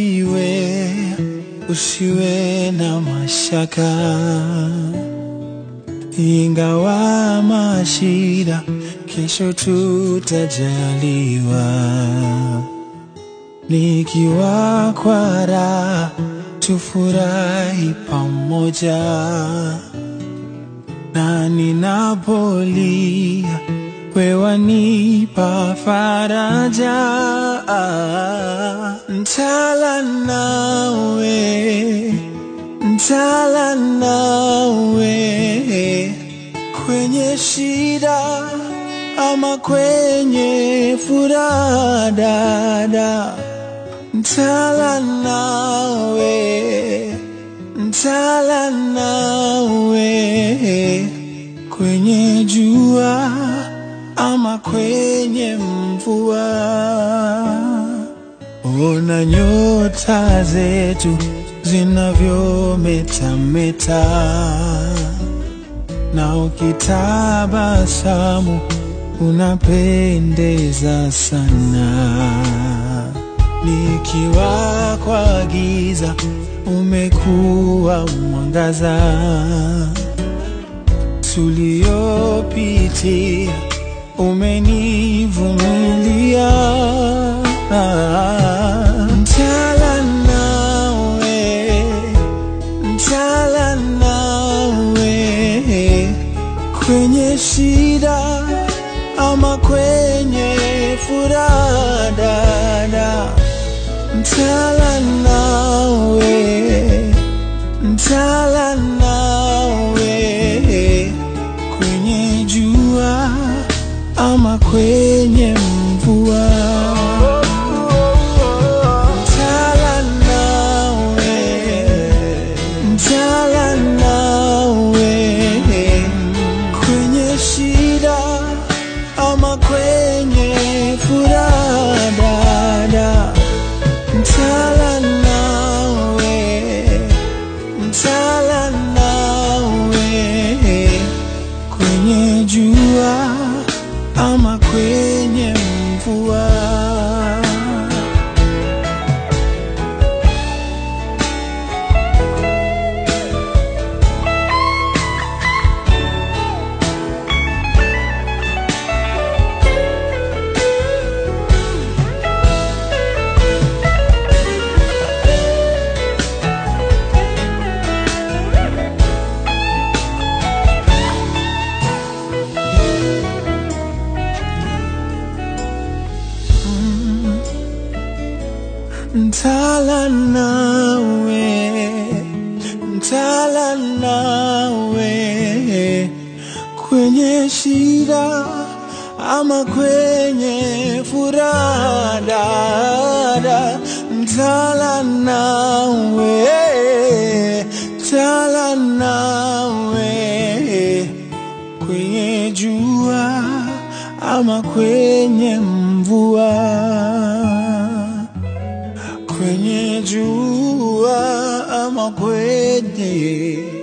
usiwe, usiwe na mashaka, ingawa mashida, kesho tutajaliwa. Nikiwa kwa raha, tufurahi pamoja, na ninapolia wewe wanipa faraja, ntala nawe, ntala nawe kwenye shida ama kwenye furaha, dada, ntala nawe, ntala nawe kwenye jua ama kwenye mvua. Ona nyota zetu zinavyometameta, na ukitabasamu unapendeza sana. Nikiwa kwa giza umekuwa mwangaza, tuliopitia umenivumilia. Ntala nawe, ntala nawe kwenye shida ama kwenye furaha, dada, ntala nawe, ntala nawe kwenye jua ama kwenye mvua. Ntala nawe, ntala nawe kwenye shida ama kwenye furaha, dada, ntala nawe, ntala nawe kwenye jua ama kwenye mvua. Ntala nawe, ntala nawe kwenye shida ama kwenye furaha, dada, ntala nawe, ntala nawe kwenye jua ama kwenye mvua kwenye jua ama kwenye